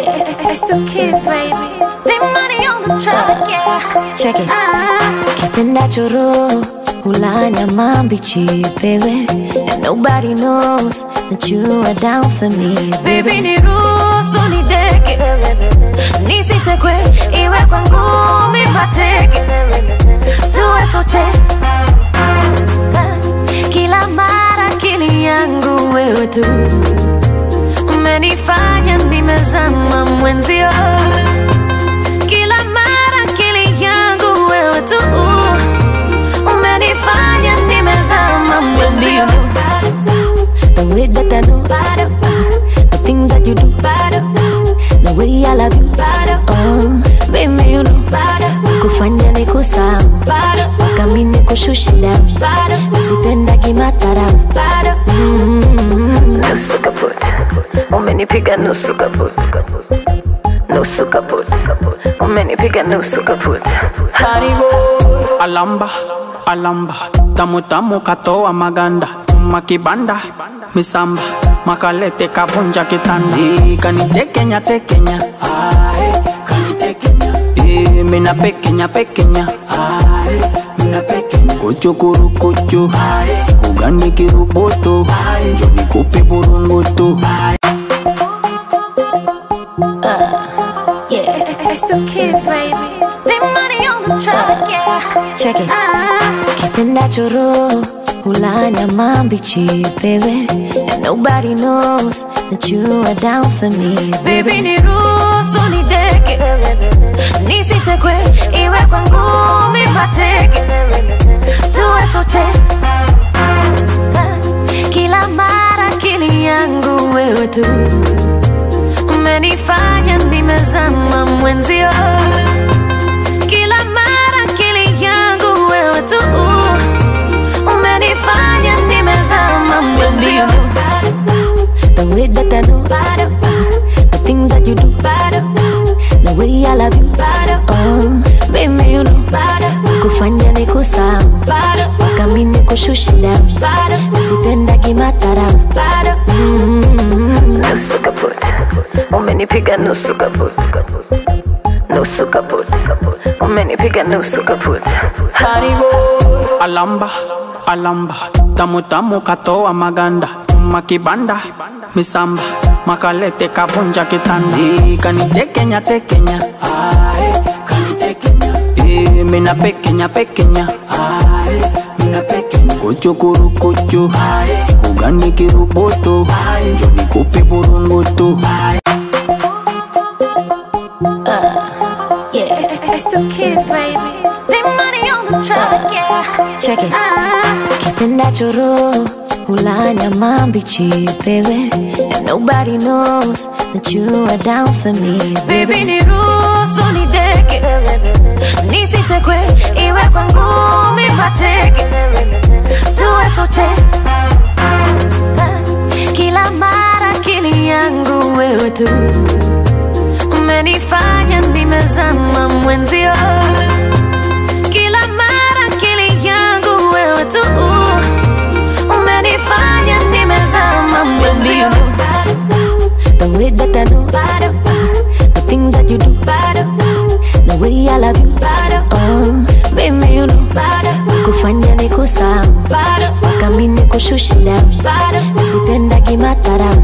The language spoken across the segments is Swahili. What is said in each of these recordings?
Yeah, it's the kids, baby. Big money on the track, yeah. Check it. Ah. Kipenda choro hula nyama mbichi baby And nobody knows that you are down for me Baby niruhusu nideke nisichekwe iwe kwa ngumi mateke tuwe sote kila mara akili yangu wewe tu umenifanya nimezama mwenzio kila mara akili yangu wewe tu umenifanya nimezama mwenzio The way that I know The thing that you do The way I love you Oh, baby you know Kufanya ni kusahau Mpaka mi nikushushe down Usipendagi madharau nusu kaput umenipiga nusu kaput nusu kaput umenipiga nusu kaput Haribo alamba alamba tamu tamu katoa maganda chuma kibanda misamba makalete kavunja kitanda Eh, kanitekenya tekenya Ae, kanitekenya Eh, mina pekenya pekenya Ae, mina pekenya kuchukuru kuchu kugani kirubutu njo nikupe burungutu Yeah, it's the kids, baby. Big money on the track, yeah. Check it. Ah. Kipenda choro hula nyama mbichi baby And nobody knows that you are down for me Baby niruhusu nideke nisichekwe iwe kwa ngumi mateke tuwe sote kila mara akili yangu wewe tu umenifanya nimezama mwenzio kila mara akili yangu wewe tu umenifanya nimezama mwenzio The way that I know The thing that you do The way I love you Oh, baby you know Kufanya ni kusahau Mpaka mi nikushushe down Usipendagi madharau nusu kaput umenipiga nusu kaput nusu kaput umenipiga nusu kaput Haribo alamba alamba tamu tamu katoa maganda chuma kibanda misamba makalete kavunja kitanda Eh, kanitekenya tekenya Ae, kanitekenya Eh, mina pekenya pekenya Ae, mina pekenya kuchukuru kuchu kugani kirubutu njo nikupe burungutu Yeah, it's the kids, baby. Big money on the track, yeah. Check it. Ah. Kipenda choro hula nyama mbichi baby And nobody knows that you are down for me Baby niruhusu nideke nisichekwe iwe kwa ngumi mateke tuwe sote kila mara akili yangu wewe tu umenifanya nimezama mwenzio kila mara akili yangu wewe tu umenifanya nimezama mwenzio The way that I know The thing that you do The way I love you Oh, baby you know Kufanya ni kusahau Mpaka mi nikushushe down Usipendagi madharau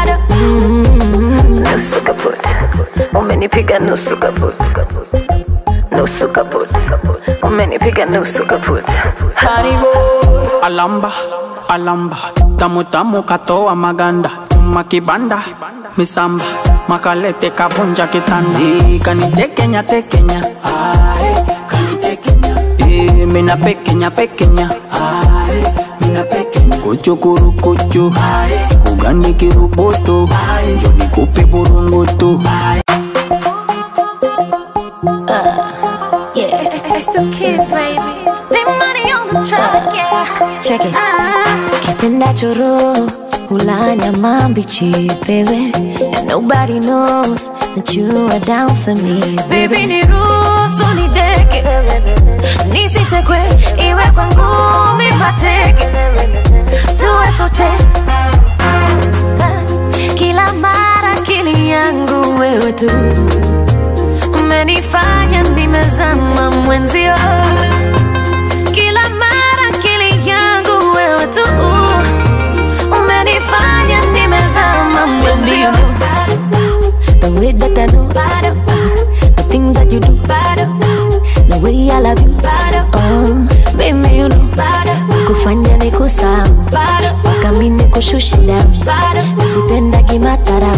nusu kaput umenipiga nusu kaput nusu kaput umenipiga nusu kaput Haribo alamba alamba tamu tamu katoa maganda chuma kibanda misamba makalete kavunja kitanda Eh, kanitekenya tekenya Ae, kanitekenya Eh, mina pekenya pekenya Ae, mina pekenya kuchukuru kuchu kugani kirubutu njo nikupe burungutu Yeah, it's the kids, baby. Big money on the track, yeah. Check it. Ah. Kipenda choro hula nyama mbichi baby And nobody knows that you are down for me Baby niruhusu nideke nisichekwe iwe kwa ngumi mateke tuwe sote kila mara akili yangu wewe tu umenifanya nimezama mwenzio kila mara akili yangu wewe tu umenifanya nimezama mwenzio the way that I know the thing that you do the way I love you oh baby you know kufanya nikusahau mpaka mi nikushushe down nisipendagi matara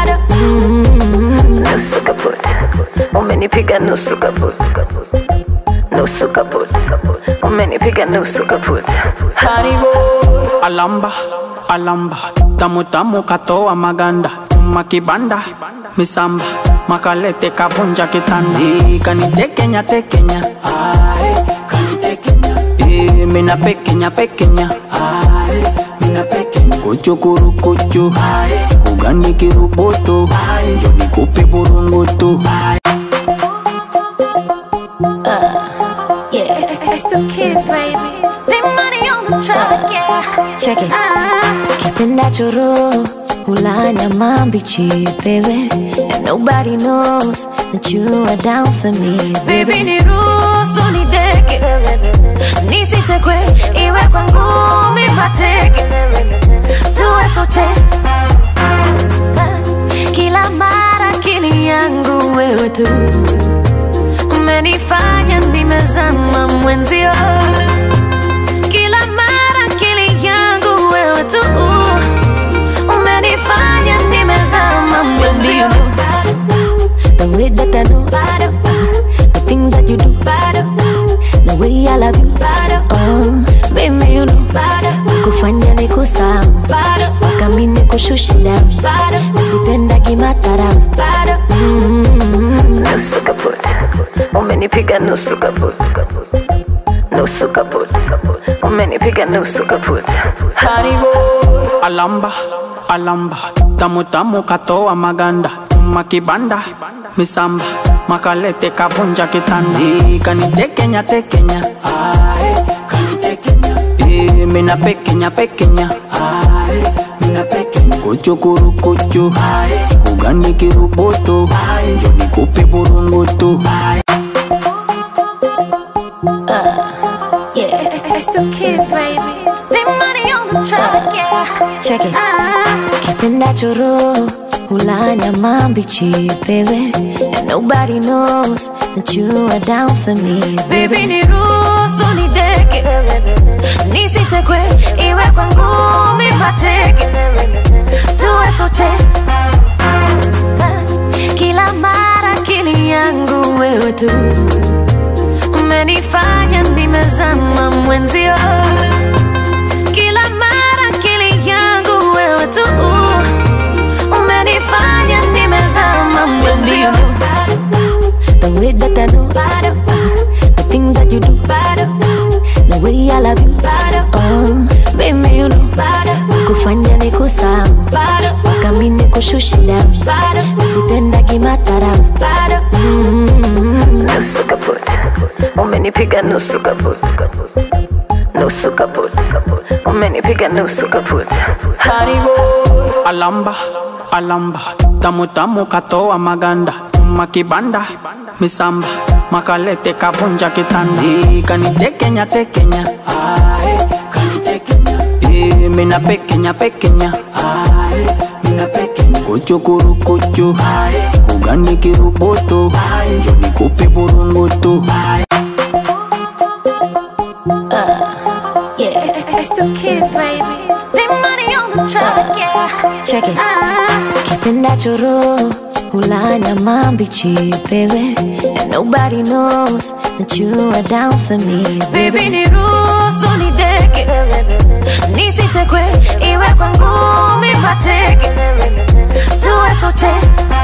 mm nusu kaput umenipiga nusu kaput nusu kaput umenipiga nusu kaput haribo alamba alamba tamu tamu katoa maganda chuma kibanda misamba makalete kabunja kitanda Eh, kanitekenya tekenya Ae, kanitekenya Eh, mina pekenya pekenya Ae, mina pekenya kuchukuru kuchu kugani kiruboto njo nikupe burungutu yeah It's the kids, baby. Big money on the track, yeah. check it Ah, kipenda choro hulanya mambichi baby and nobody knows that you are down for me baby niruhusu nideke nisichekwe iwe kwa ngumi mateke tuwe sote kila mara akili yangu wewe tu umenifanya nimezama mwenzio kila mara akili yangu wewe tu umenifanya nimezama mwenzio the way that I know the thing that you do the way I love you oh baby you know kufanya nikusahau mpaka mi nikushushe down nisipendagi matara mm nusu kaput umenipiga nusu kaput nusu kaput umenipiga nusu kaput haribo alamba alamba tamu tamu katoa maganda chuma kibanda misamba makalete kabunja kitanda Eh, kanitekenya tekenya Ae, kanitekenya Eh, mina pekenya pekenya Ae, mina pekenya kuchukuru kuchu kugani kiruboto njo nikupe burungutu yeah It's the kids, baby. Big money on the track, yeah. check it Ah, kipenda choro hulanya mambichi baby and nobody knows that you are down for me baby niruhusu nideke nisichekwe iwe kwa ngumi mateke tuwe sote kila mara akili yangu wewe tu umenifanya nimezama mwenzio kila mara akili yangu wewe tu umenifanya nimezama mwenzio the way that I know the thing that you do the way I love you oh baby you know kufanya nikusahau mpaka mi nikushushe down nisipendagi matara mm nusu kaput umenipiga nusu kaput nusu kaput umenipiga nusu kaput haribo alamba alamba tamu tamu katoa maganda chuma kibanda misamba makalete kabunja kitanda Eh, kanitekenya tekenya Ae, kanitekenya Eh, mina pekenya pekenya Ae, mina pekenya kuchukuru kuchu kugani kiruboto njo nikupe burungutu yeah It's the kids, baby. Big money on the track, yeah. check it Ah, kipenda choro hulanya mambichi baby and nobody knows that you are down for me baby niruhusu nideke nisichekwe iwe kwa ngumi mateke tuwe sote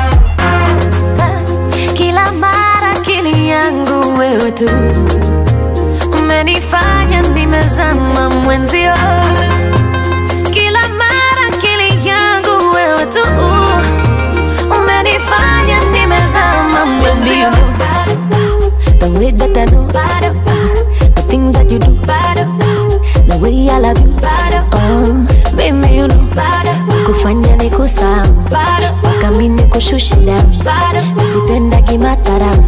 kila mara akili yangu wewe tu umenifanya nimezama mwenzio kila mara akili yangu wewe tu umenifanya nimezama mwenzio the way that I know the thing that you do the way I love you oh baby you know kufanya nikusahau mpaka mini kushushe down nisipendagi matharau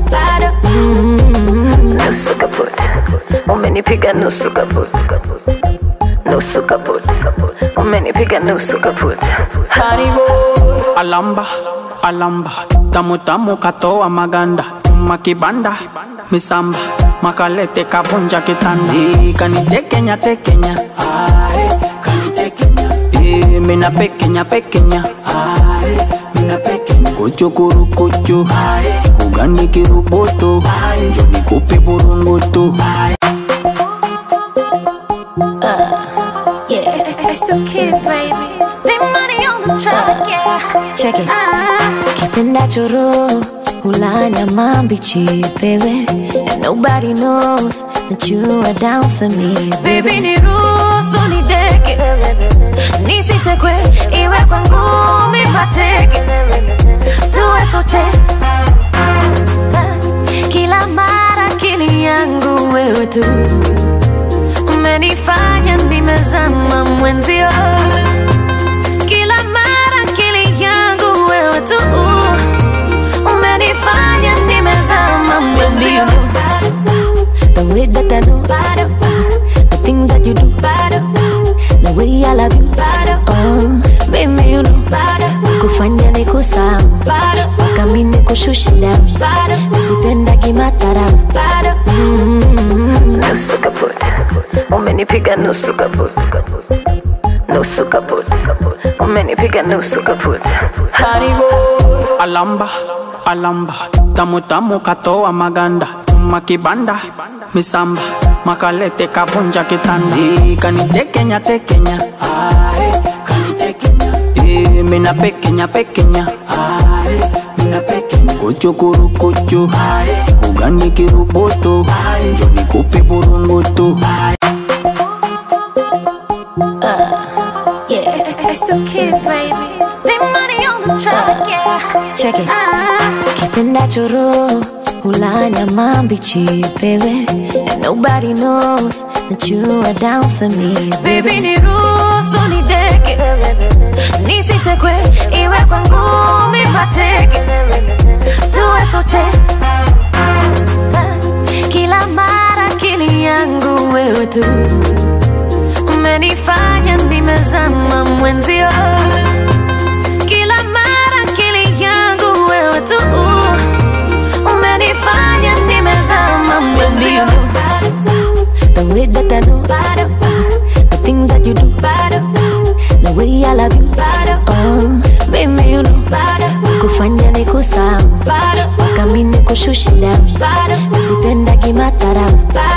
nusu kaput umenipiga nusu kaput nusu kaput umenipiga nusu kaput haribo alamba alamba tamu tamu katoa maganda chuma kibanda misamba makalete kavunja kitanda Ii, kanitekenya tekenya Ae, kanitekenya Ii, mina pekenya pekenya Ae, mina pekenya kuchukuru kuchu kugani kiruboto njo nikupe burungutu yeah. It's the kids, baby. Big money on the track, yeah. check it Ah, kipenda choro hulanya mambichi baby and nobody knows that you are down for me baby ni ruhusu nideke nisichekwe iwe kwa ngumi pateke tuwe sote kila mara akili yangu wewe tu umenifanya nimezama mwenzio kila mara akili yangu wewe tu umenifanya nimezama mwenzio the way that I know the thing that you do the way I love you oh baby you know kufanya ni kusahau mpaka mi nikushushe down nisipendagi matharau nusu kaput umenipiga nusu kaput nusu kaput umenipiga nusu kaput haribo alamba alamba tamu tamu katoa maganda chuma kibanda misamba makalete kavunja kitanda Ii, kanitekenya tekenya Ae, kanitekenya Ii, mina pekenya pekenya Ae, mina pekenya kuchukuru kuchu kugani kiruboto njo nikupe burungutu yeah it's the kids, baby. Big money on the track, yeah. check it Ah, kipenda choro hulanya mambichi baby and nobody knows that you are down for me baby ni ruhusu nideke nisichekwe iwe kwa ngumi pateke tuwe sote kila mara akili yangu wewe tu umenifanya nimezama mwenzio kila mara akili yangu wewe tu umenifanya nimezama mwenzio the way that I know the thing that you do the way I love you oh baby you know kufanya ni kusahau mpaka mi nikushushe down nisipendagi matharau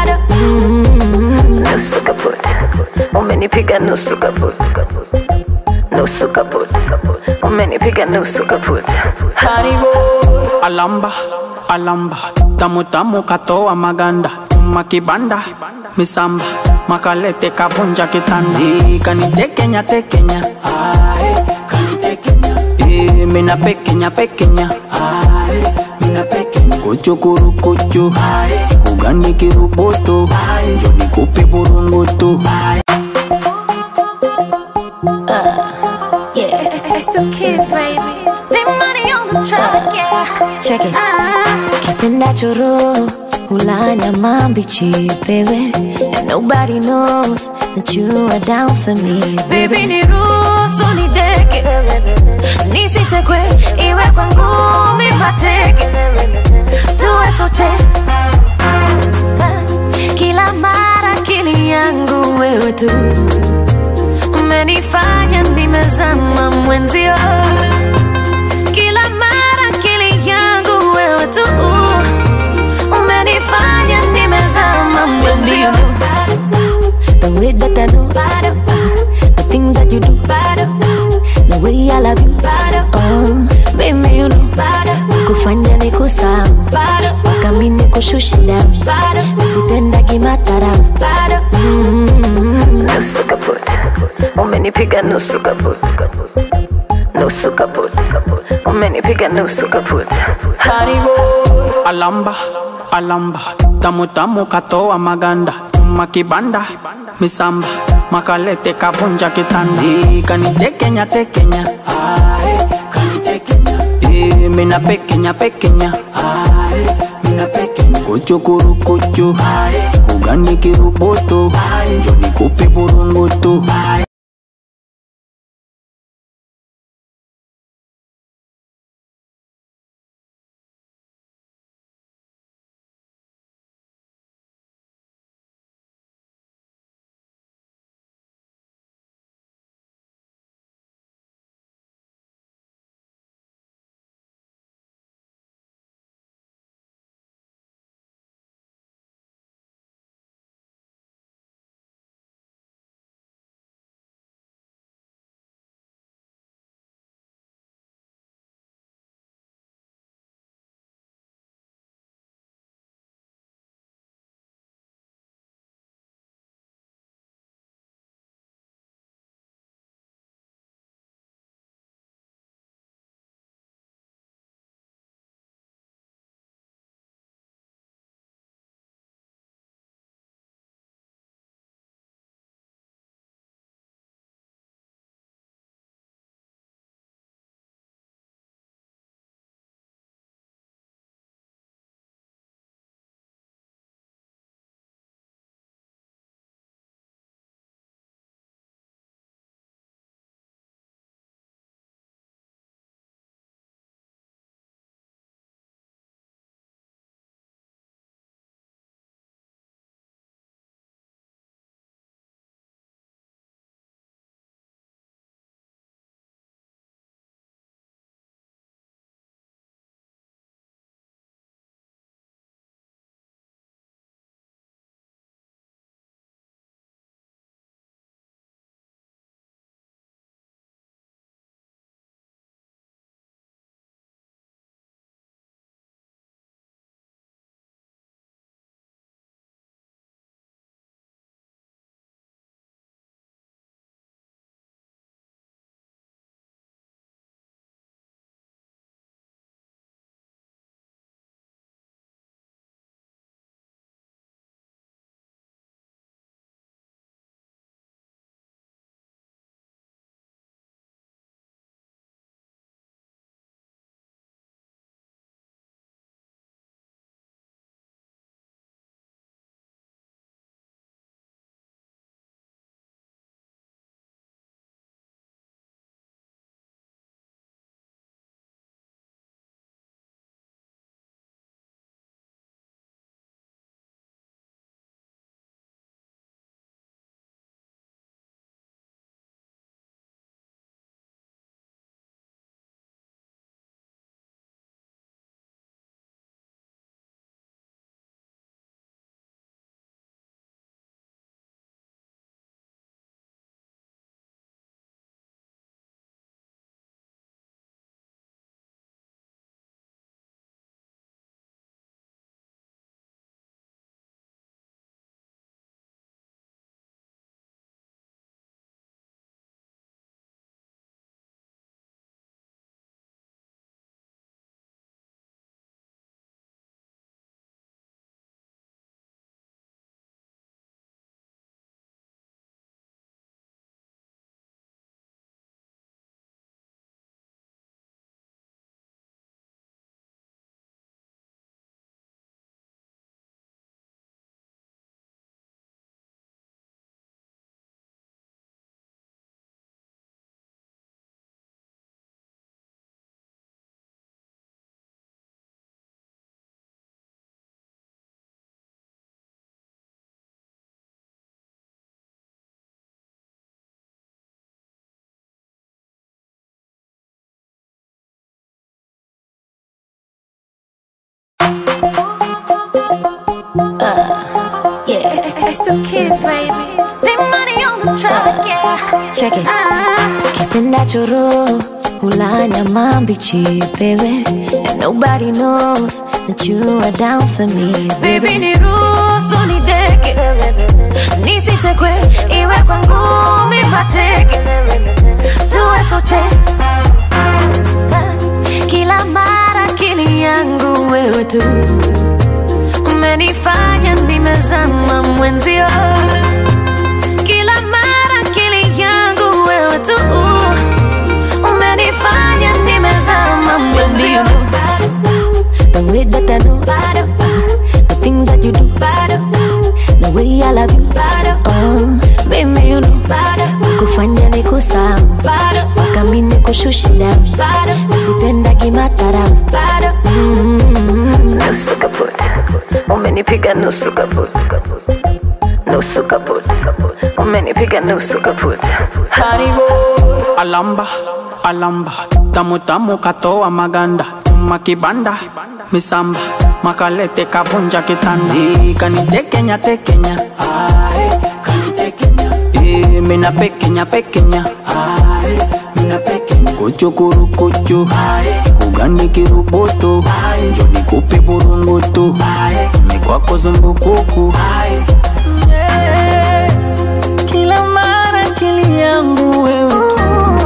nusu kaput umenipiga nusu kaput nusu kaput umenipiga nusu kaput haribo alamba alamba tamu tamu katoa maganda chuma kibanda misamba makalete kavunja kitanda Ii, kanitekenya tekenya Ae, kanitekenya Ii, mina pekenya pekenya Ae, mina pekenya kuchukuru kuchu kugani kiruboto njo nikupe burungutu yeah it's the kids, baby. Big money on the track, yeah. check it Ah, kipenda choro hulanya mambichi baby and nobody knows that you are down for me baby ni ruhusu nideke nisichekwe iwe kwa ngumi pateke tuwe sote kila mara akili yangu wewe tu umenifanya nimezama mwenzio kila mara akili yangu wewe tu umenifanya nimezama mwenzio the way that I know the thing that you do the way I love you oh baby you know kufanya ni kusahau mpaka mi nikushushe down nisipendagi matharau nusu kaput umenipiga nusu kaput nusu kaput umenipiga nusu kaput haribo alamba alamba tamu tamu katoa maganda chuma kibanda misamba makalete kavunja kitanda Ii, kanitekenya tekenya Ae, kanitekenya Eh, mina pekenya pekenya Ae, mina pekenya kuchukuru kuchu kugani kiruboto njoni kupe burungutu It's the kids, baby. Big money on the track, yeah. Check it. Kipenda choro hula nyama mbichi baby and nobody knows that you are down for me Baby, niruhusu nideke, nisichekwe, iwe kwa ngumi mateke, tuwe sote kila mara akili yangu wewe tu umenifanya nimezama mwenzio, kila mara akili yangu wewe tu umenifanya nimezama mwenzio. nikushushe down nisipendagi matharau nusu kaput umenipiga nusu kaput nusu kaput umenipiga nusu kaput haribo alamba alamba tamu tamu katoa maganda chuma kibanda misamba makalete kavunja kitanda Eh, kanitekenya tekenya Ae, kanitekenya Eh, mina pekenya pekenya Ae, mina pekenya kuchukuru kuchu kugani kiruboto njoni kupe burungutu mikwako zumbukuku Yeah. kila mara akili yangu wewe tu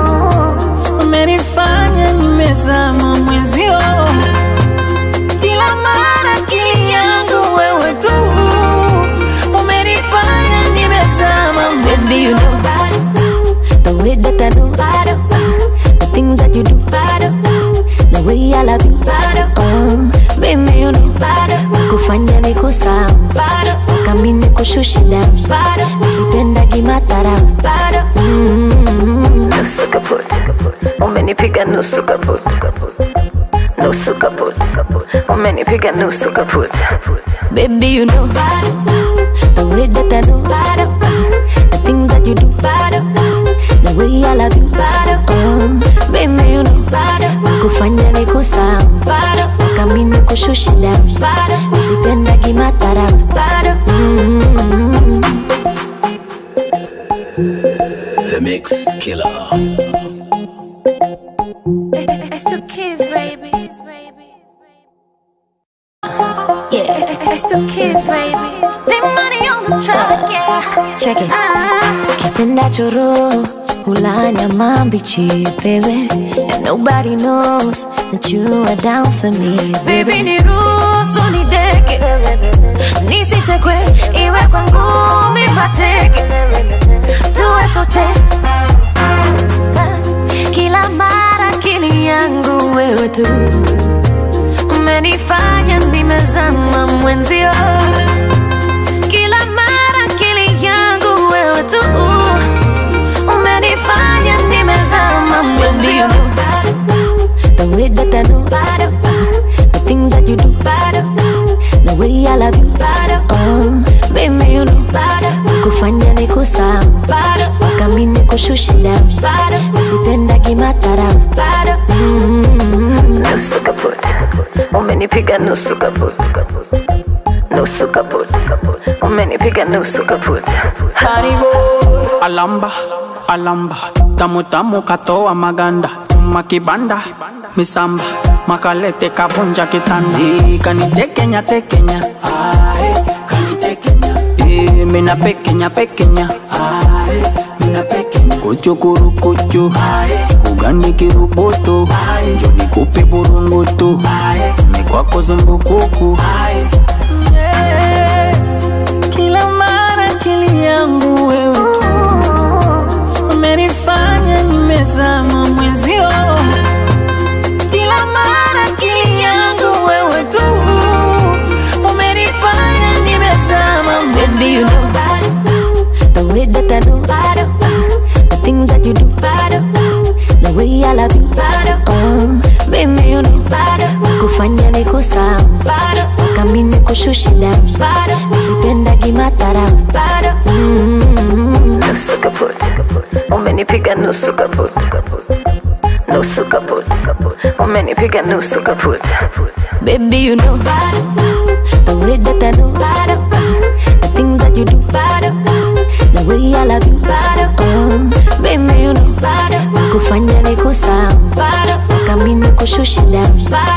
umenifanya nimezama mwenzio kila mara akili yangu wewe tu umenifanya nimezama Baby, you know the way that I do, the thing that you do, the way I love you. Oh, baby, you know kufanya niko sawa, kami nikushushe down, nisipendagi matharau. nusu kaput umenipiga nusu kaput nusu kaput umenipiga nusu kaput Baby, you know the way that I do, the thing that you do, the way I love you. Oh, baby, you know kufanya niko sawa, kami nikushushe down, nisipendagi matharau. The Mix Killer. It's the kids, baby. Yeah, It's the kids, baby. Big money on the track, yeah. Check it. Kipenda choro hula nyama mbichi, baby. And nobody knows that you are down for me, baby. Niruhusu nideke, nisichekwe, iwe kwa ngumi mateke, tuwe sote. Kila mara akili yangu wewe tu umenifanya nimezama mwenzio kila mara akili yangu wewe tu umenifanya nimezama mwenzio the way that I know the thing that you do the way I love you oh baby you know kufanya niko sawa kami nikushushe down nisipendagi matharau nusu kaput umenipiga nusu kaput nusu kaput umenipiga nusu kaput haribo alamba alamba tamu tamu katoa maganda chuma kibanda misamba makalete kavunja kitanda Eh, kanitekenya tekenya Ae, kanitekenya Eh, mina pekenya pekenya Ae, mina pekenya kuchukuru kuchu kugani kiruboto njoni kupe burungutu mikwako zumbukuku Yeah. kila mara akili yangu wewe tu umenifanya nimezama mwenzio kila mara akili yangu wewe tu umenifanya nimezama Baby, you know the way that I do, the thing that you do, the way I love you. Oh, baby, you know kufanya niko sawa, kami nikushushe down, nisipendagi matharau. nusu kaput umenipiga nusu kaput nusu kaput umenipiga nusu kaput Baby, you know the way that I do, the thing that you do, the way I love you. Oh, baby, you know kufanya niko sawa, kami nikushushe down,